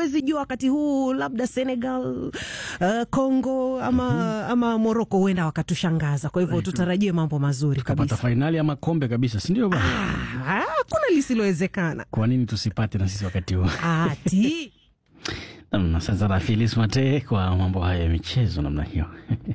huwezi jua wakati huu labda Senegal, uh, Congo ama, ama Morocco huenda wakatushangaza. Kwa hivyo tutarajie mambo mazuri Tukapata kabisa. fainali ama kombe kabisa, si ndio bwana? Ah, Hakuna lisilowezekana Kwa nini tusipate na sisi wakati huu? ati Nam, Asante sana Filis Mate kwa mambo haya ya michezo namna hiyo.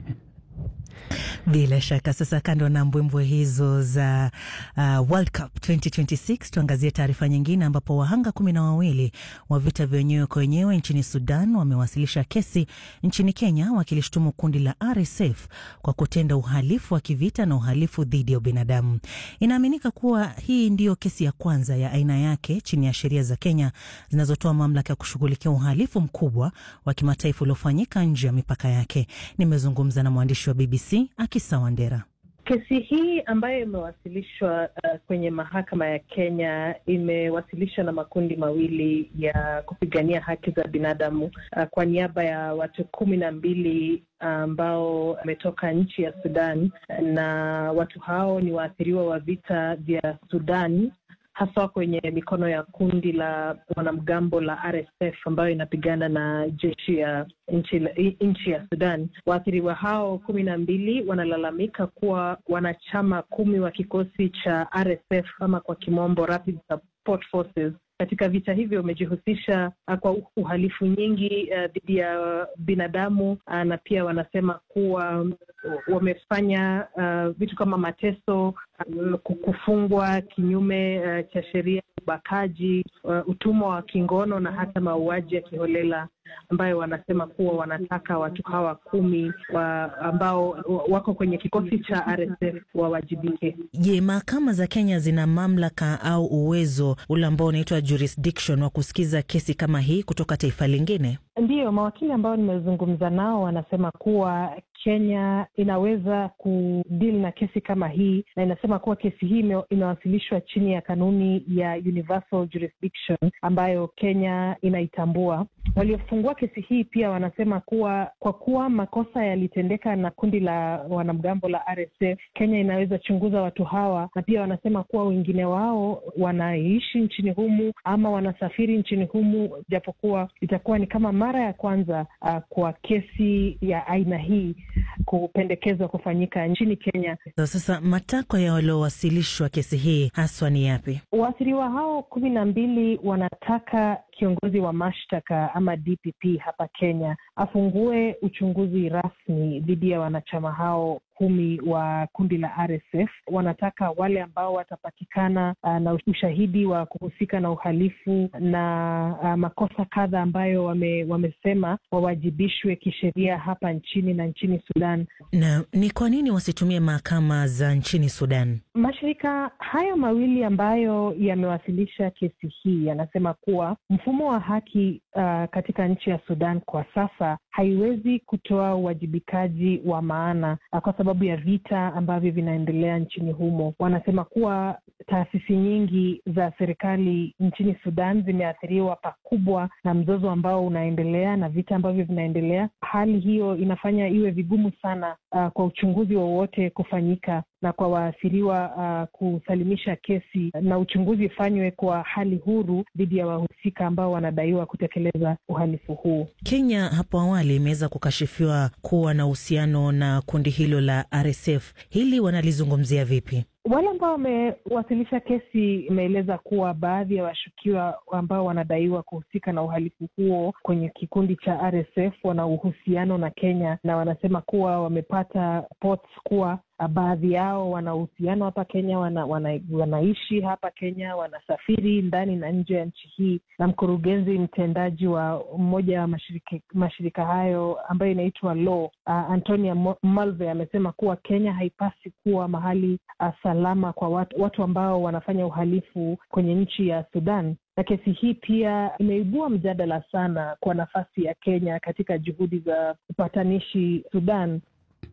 Bila shaka sasa, kando na mbwembwe hizo za uh, World Cup 2026 tuangazie taarifa nyingine, ambapo wahanga kumi na wawili wa vita vya wenyewe kwa wenyewe nchini Sudan wamewasilisha kesi nchini Kenya wakilishtumu kundi la RSF kwa kutenda uhalifu wa kivita na uhalifu dhidi ya ubinadamu. Inaaminika kuwa hii ndiyo kesi ya kwanza ya aina yake chini ya sheria za Kenya zinazotoa mamlaka ya kushughulikia uhalifu mkubwa wa kimataifa uliofanyika nje ya mipaka yake. Nimezungumza na mwandishi wa BBC Akisa Wandera. Kesi hii ambayo imewasilishwa uh, kwenye mahakama ya Kenya imewasilishwa na makundi mawili ya kupigania haki za binadamu uh, kwa niaba ya watu kumi na mbili ambao wametoka nchi ya Sudan, na watu hao ni waathiriwa wa vita vya Sudan haswa kwenye mikono ya kundi la wanamgambo la RSF ambayo inapigana na jeshi ya nchi, nchi ya Sudan. Waathiriwa hao kumi na mbili wanalalamika kuwa wanachama kumi wa kikosi cha RSF ama kwa kimombo Rapid Support Forces katika vita hivyo wamejihusisha uh, kwa uhalifu nyingi dhidi uh, ya binadamu uh, na pia wanasema kuwa um, wamefanya uh, vitu kama mateso uh, kufungwa kinyume uh, cha sheria, ubakaji, uh, utumwa wa kingono na hata mauaji ya kiholela ambayo wanasema kuwa wanataka watu hawa kumi wa ambao wako kwenye kikosi cha RSF wawajibike. Je, mahakama za Kenya zina mamlaka au uwezo ule ambao unaitwa jurisdiction wa kusikiza kesi kama hii kutoka taifa lingine? Ndiyo, mawakili ambao nimezungumza nao wanasema kuwa Kenya inaweza kudili na kesi kama hii, na inasema kuwa kesi hii imewasilishwa chini ya kanuni ya universal jurisdiction ambayo Kenya inaitambua. Waliofungua kesi hii pia wanasema kuwa kwa kuwa makosa yalitendeka na kundi la wanamgambo la RSF, Kenya inaweza chunguza watu hawa, na pia wanasema kuwa wengine wao wanaishi nchini humu ama wanasafiri nchini humu, japokuwa itakuwa ni kama mara ya kwanza uh, kwa kesi ya aina hii kupendekezwa kufanyika nchini Kenya. So, sasa matakwa ya waliowasilishwa kesi hii haswa ni yapi? Waathiriwa hao kumi na mbili wanataka kiongozi wa mashtaka ama DPP hapa Kenya afungue uchunguzi rasmi dhidi ya wanachama hao kumi wa kundi la RSF. Wanataka wale ambao watapatikana uh, na ushahidi wa kuhusika na uhalifu na uh, makosa kadha ambayo wame, wamesema wawajibishwe kisheria hapa nchini na nchini Sudan. Na ni kwa nini wasitumie mahakama za nchini Sudan? Mashirika hayo mawili ambayo yamewasilisha kesi hii yanasema kuwa mfumo wa haki uh, katika nchi ya Sudan kwa sasa haiwezi kutoa uwajibikaji wa maana uh, kwa sababu ya vita ambavyo vinaendelea nchini humo. Wanasema kuwa taasisi nyingi za serikali nchini Sudan zimeathiriwa pakubwa na mzozo ambao unaendelea na vita ambavyo vinaendelea. Hali hiyo inafanya iwe vigumu sana uh, kwa uchunguzi wowote kufanyika na kwa waathiriwa uh, kusalimisha kesi na uchunguzi ufanywe kwa hali huru dhidi ya wahusika ambao wanadaiwa kutekeleza uhalifu huu. Kenya hapo awali imeweza kukashifiwa kuwa na uhusiano na kundi hilo la RSF. Hili wanalizungumzia vipi? Wale ambao wamewasilisha kesi imeeleza kuwa baadhi ya washukiwa ambao wanadaiwa kuhusika na uhalifu huo kwenye kikundi cha RSF wana uhusiano na Kenya, na wanasema kuwa wamepata reports kuwa baadhi yao wana uhusiano hapa Kenya, wana, wana, wanaishi hapa Kenya, wanasafiri ndani na nje ya nchi hii. Na mkurugenzi mtendaji wa mmoja wa mashirika, mashirika hayo ambayo inaitwa Law uh, Antonia Malve amesema kuwa Kenya haipasi kuwa mahali uh, salama kwa watu, watu ambao wanafanya uhalifu kwenye nchi ya Sudan na kesi hii pia imeibua mjadala sana kwa nafasi ya Kenya katika juhudi za upatanishi Sudan.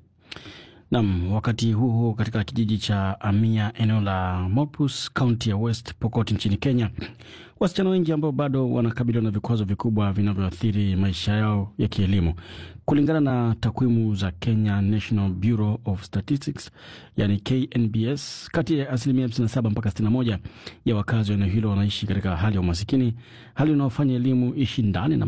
Nam, wakati huo huo, katika kijiji cha Amia, eneo la Mopus, kaunti ya West Pokot nchini Kenya, wasichana wengi ambao bado wanakabiliwa na vikwazo vikubwa vinavyoathiri maisha yao ya kielimu. Kulingana na takwimu za Kenya National Bureau of Statistics, yani KNBS, kati ya asilimia 57 mpaka 61 ya wakazi wa eneo hilo wanaishi katika hali ya umasikini, hali inayofanya elimu ishindane na